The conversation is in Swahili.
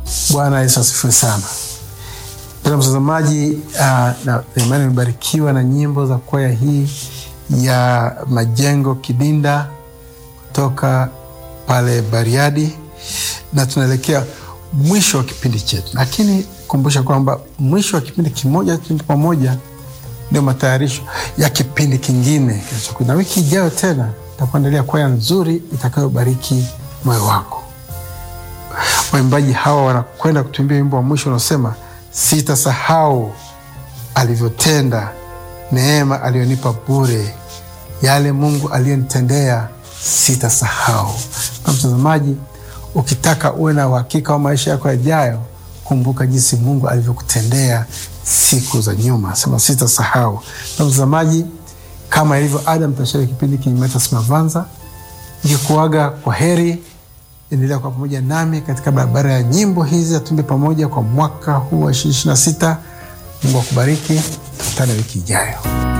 Bwana Yesu asifiwe sana. Mpendwa mtazamaji, uh, na imani imebarikiwa na nyimbo za kwaya hii ya Majengo Kidinda kutoka pale Bariadi, na tunaelekea mwisho wa kipindi chetu, lakini kumbusha kwamba mwisho wa kipindi kimoja kipindi pamoja ndio matayarisho ya kipindi kingine kinachokuja, na wiki ijayo tena takuandalia kwaya nzuri itakayobariki moyo wako. Waimbaji hawa wanakwenda kutuimbia wimbo wa mwisho unaosema sitasahau alivyotenda, neema aliyonipa bure, yale Mungu aliyonitendea sitasahau. Na mtazamaji, ukitaka uwe na uhakika wa maisha yako yajayo, kumbuka jinsi Mungu alivyokutendea siku za nyuma, sema sitasahau. Na mtazamaji, kama ilivyo ada, mtashiriki kipindi Kinyumetas Mavanza nikikuaga kwa heri. Endelea kwa pamoja nami katika barabara ya nyimbo hizi atumbe pamoja kwa mwaka huu wa ishirini ishirini na sita. Mungu akubariki, tukutane wiki ijayo.